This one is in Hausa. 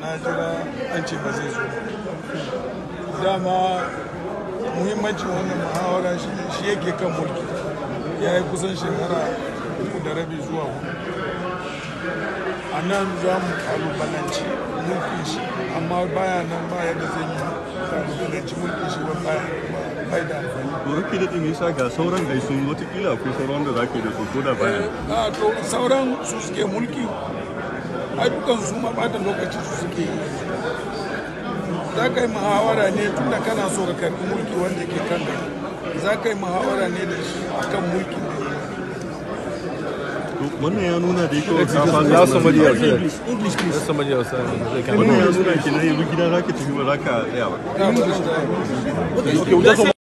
na jira an ce ba zai zo dama muhimmancin wannan muhawara shi ne shi yake kan mulki ya yi kusan shekara uku da rabi zuwa hudu a nan za mu kalubalanci mulkin shi amma baya nan baya da zai yi kalubalanci mulkin shi ba baya bai da amfani to rufe da ɗin yasa ga sauran da sun watakila akwai sauran da za ka yi da su ko da bayan a to sauran su suke mulki ai dukan su ma bata lokaci su suke yi za ka yi muhawara ne tunda kana so ka karbi mulki wanda ke kan gari za ka yi muhawara ne da shi akan mulkin da ya yi to wannan ya nuna da yake ka fasa Allow somebody else. yeah. English, English, please. Let somebody else. uh, they can- wannan ya nuna kenan yanzu gida za ka tafi ba za ka tsaya ba Ka fahimta? Okay, Okay, we just